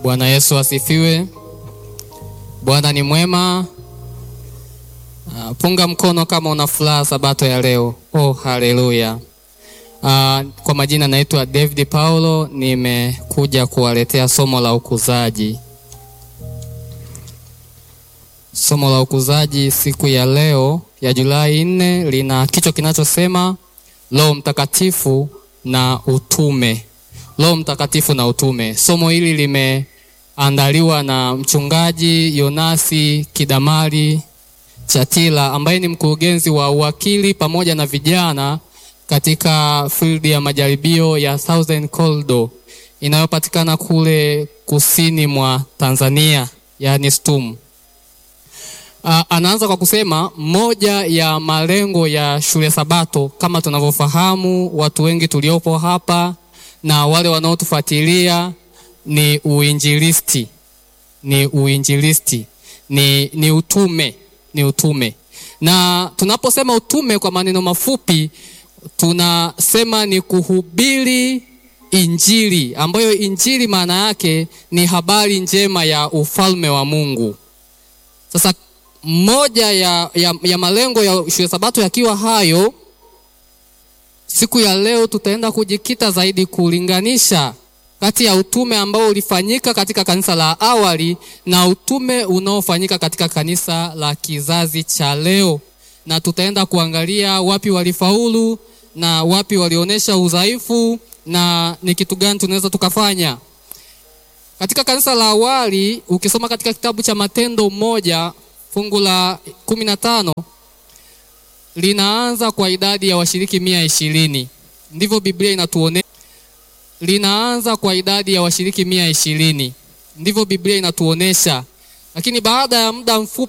Bwana Yesu asifiwe. Bwana ni mwema. Uh, punga mkono kama una furaha sabato ya leo. Oh, haleluya. Uh, kwa majina naitwa David Paulo, nimekuja kuwaletea somo la ukuzaji. Somo la ukuzaji siku ya leo ya Julai nne lina kichwa kinachosema Roho Mtakatifu na utume. Roho Mtakatifu na utume. Somo hili limeandaliwa na mchungaji Yonasi Kidamari Chatila ambaye ni mkurugenzi wa uwakili pamoja na vijana katika field ya majaribio ya Southern Corridor inayopatikana kule kusini mwa Tanzania, yaani STUM. Uh, anaanza kwa kusema moja ya malengo ya shule Sabato kama tunavyofahamu watu wengi tuliopo hapa na wale wanaotufuatilia ni uinjilisti, ni uinjilisti, ni, ni utume, ni utume. Na tunaposema utume kwa maneno mafupi tunasema ni kuhubiri Injili, ambayo Injili maana yake ni habari njema ya ufalme wa Mungu. Sasa moja ya, ya, ya malengo ya shule Sabato yakiwa hayo, siku ya leo tutaenda kujikita zaidi kulinganisha kati ya utume ambao ulifanyika katika kanisa la awali na utume unaofanyika katika kanisa la kizazi cha leo, na tutaenda kuangalia wapi walifaulu na wapi walionyesha udhaifu na ni kitu gani tunaweza tukafanya. Katika kanisa la awali, ukisoma katika kitabu cha Matendo moja fungu la kumi na tano linaanza kwa idadi ya washiriki mia ishirini ndivyo Biblia inatuonesha. Linaanza kwa idadi ya washiriki mia ishirini ndivyo Biblia inatuonesha, lakini baada ya muda mfupi